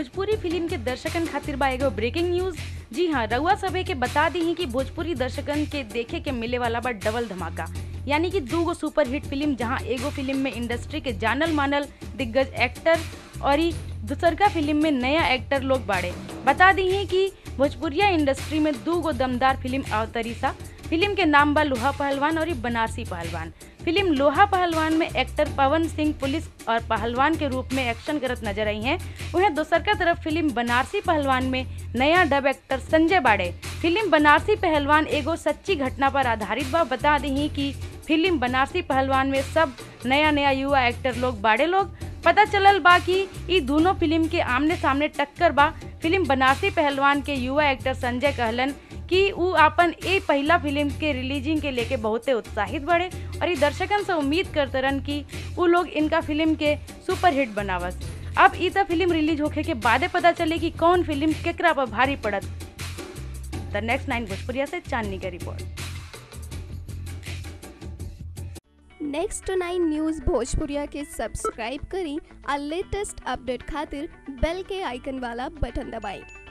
Bhojpuri film के दर्शकन खातिर बा एगो ब्रेकिंग न्यूज जी हाँ रउआ सभे के बता दी ही कि भोजपुरी दर्शकन के देखे के मिले वाला बा डबल धमाका यानी कि दू गो सुपर हिट फिल्म जहाँ एगो फिल्म में इंडस्ट्री के जानल मानल दिग्गज एक्टर और ई दूसरका फिल्म में नया एक्टर लोग बाड़े बता दी ही कि भोजपुरिया इंडस्ट्री में दू गो दमदार फिल्म अवतरी सा फिल्म के नाम बा लोहा पहलवान और ई बनारसी पहलवान फिल्म लोहा पहलवान में एक्टर पवन सिंह पुलिस और पहलवान के रूप में एक्शन करत नजर आई हैं वहीं दोसर का तरफ फिल्म बनारसी पहलवान में नया डब एक्टर संजय बाड़े फिल्म बनारसी पहलवान एगो सच्ची घटना पर आधारित बा बता दी कि फिल्म बनारसी पहलवान में सब नया नया युवा एक्टर लोग बाड़े लोग पता चलल बा कि ई दोनों फिल्म के आमने सामने टक्कर बा फिल्म बनारसी पहलवान के युवा एक्टर संजय कहलन कि उ अपन ए पहला फिल्म के रिलीजिंग के लेके बहुते उत्साहित बड़े और ई दर्शकन से उम्मीद करते रहन कि उ लोग इनका फिल्म के सुपर हिट बनावस अब ई त फिल्म रिलीज होखे के बादे पता चले कि कौन फिल्म केकरा पर भारी पड़त द नेक्स्ट नाइन भोजपुरिया से चांदनी का रिपोर्ट नेक्स्ट नाइन न्यूज़ भोजपुरिया के सब्सक्राइब करी और लेटेस्ट अपडेट खातिर बेल के आइकन वाला बटन दबाएं